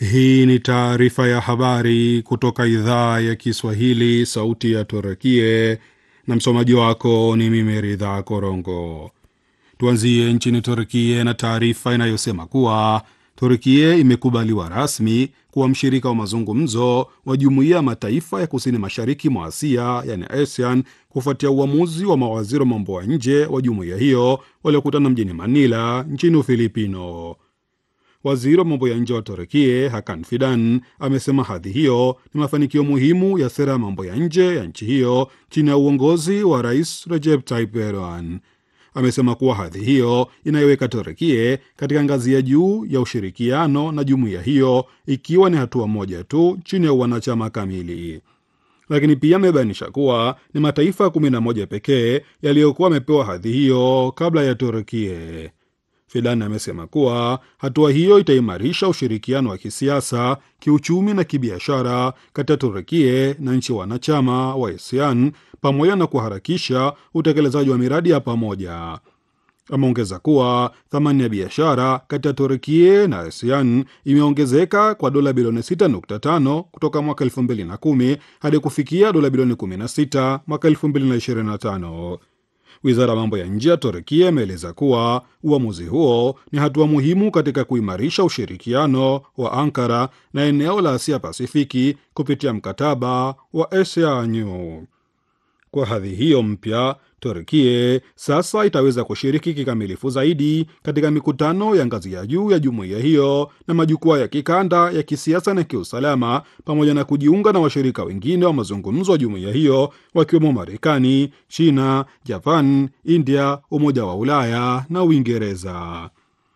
Hii ni taarifa ya habari kutoka idhaa ya Kiswahili, sauti ya Turukie, na msomaji wako ni mimi Ridha Korongo. Tuanzie nchini Turkie na taarifa inayosema kuwa Turkie imekubaliwa rasmi kuwa mshirika wa mazungumzo wa Jumuiya ya Mataifa ya Kusini Mashariki mwa Asia, yani ASEAN, kufuatia uamuzi wa mawaziri wa mambo ya nje wa jumuiya hiyo waliokutana mjini Manila nchini Ufilipino. Waziri wa mambo ya nje wa Turkie Hakan Fidan amesema hadhi hiyo ni mafanikio muhimu ya sera ya mambo ya nje ya nchi hiyo chini ya uongozi wa Rais Recep Tayyip Erdogan. Amesema kuwa hadhi hiyo inaiweka Turkie katika ngazi ya juu ya ushirikiano na jumuiya hiyo, ikiwa ni hatua moja tu chini ya uwanachama kamili. Lakini pia amebainisha kuwa ni mataifa kumi na moja pekee yaliyokuwa yamepewa hadhi hiyo kabla ya Turkie. Fidan amesema kuwa hatua hiyo itaimarisha ushirikiano wa kisiasa, kiuchumi na kibiashara kati ya Turkie na nchi wanachama wa ASEAN pamoja na kuharakisha utekelezaji wa miradi ya pamoja. Ameongeza kuwa thamani ya biashara kati ya Turkie na ASEAN imeongezeka kwa dola bilioni 6.5 kutoka mwaka 2010 hadi kufikia dola bilioni 16 mwaka 2025. Wizara ya mambo ya nje ya Turkia imeeleza kuwa uamuzi huo ni hatua muhimu katika kuimarisha ushirikiano wa Ankara na eneo la Asia Pasifiki kupitia mkataba wa ASEAN. Kwa hadhi hiyo mpya, Turkie sasa itaweza kushiriki kikamilifu zaidi katika mikutano ya ngazi ya juu ya jumuiya hiyo na majukwaa ya kikanda ya kisiasa na kiusalama, pamoja na kujiunga na washirika wengine wa mazungumzo wa jumuiya hiyo wakiwemo Marekani, China, Japan, India, Umoja wa Ulaya na Uingereza.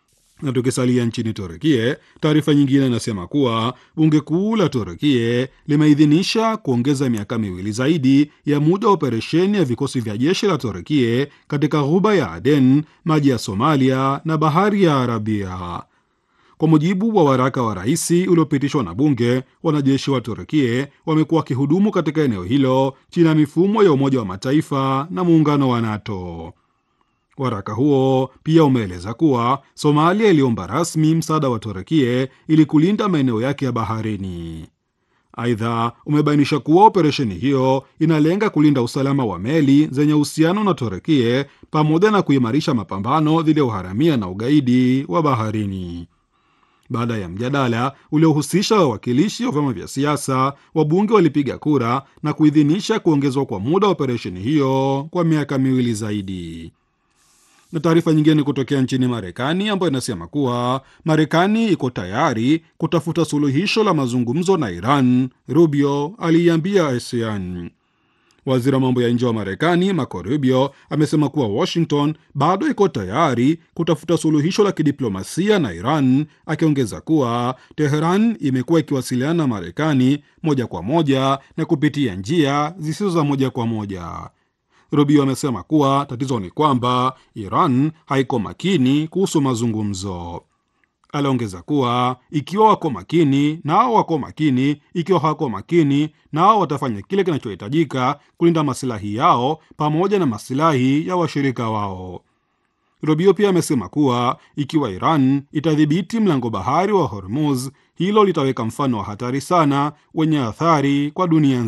Na tukisalia nchini Turkie, taarifa nyingine inasema kuwa bunge kuu la Turkie limeidhinisha kuongeza miaka miwili zaidi ya muda wa operesheni ya vikosi vya jeshi la Turkie katika ghuba ya Aden, maji ya Somalia na bahari ya Arabia. Kwa mujibu wa waraka wa rais uliopitishwa na bunge, wanajeshi wa Turkie wamekuwa wakihudumu katika eneo hilo chini ya mifumo ya Umoja wa Mataifa na muungano wa NATO. Waraka huo pia umeeleza kuwa Somalia iliomba rasmi msaada wa Turkie ili kulinda maeneo yake ya baharini. Aidha, umebainisha kuwa operesheni hiyo inalenga kulinda usalama wa meli zenye uhusiano na Turkie pamoja na kuimarisha mapambano dhidi ya uharamia na ugaidi wa baharini. Baada ya mjadala uliohusisha wawakilishi wa vyama vya siasa, wabunge walipiga kura na kuidhinisha kuongezwa kwa muda wa operesheni hiyo kwa miaka miwili zaidi na taarifa nyingine ni kutokea nchini Marekani ambayo inasema kuwa Marekani iko tayari kutafuta suluhisho la mazungumzo na Iran, Rubio aliiambia ASEAN. Waziri wa mambo ya nje wa Marekani Marco Rubio amesema kuwa Washington bado iko tayari kutafuta suluhisho la kidiplomasia na Iran, akiongeza kuwa Teheran imekuwa ikiwasiliana na Marekani moja kwa moja na kupitia njia zisizo za moja kwa moja. Rubio amesema kuwa tatizo ni kwamba Iran haiko makini kuhusu mazungumzo. Aliongeza kuwa ikiwa wako makini nao wako makini, ikiwa hawako makini nao watafanya kile kinachohitajika kulinda masilahi yao pamoja na masilahi ya washirika wao. Rubio pia amesema kuwa ikiwa Iran itadhibiti mlango bahari wa Hormuz, hilo litaweka mfano wa hatari sana wenye athari kwa dunia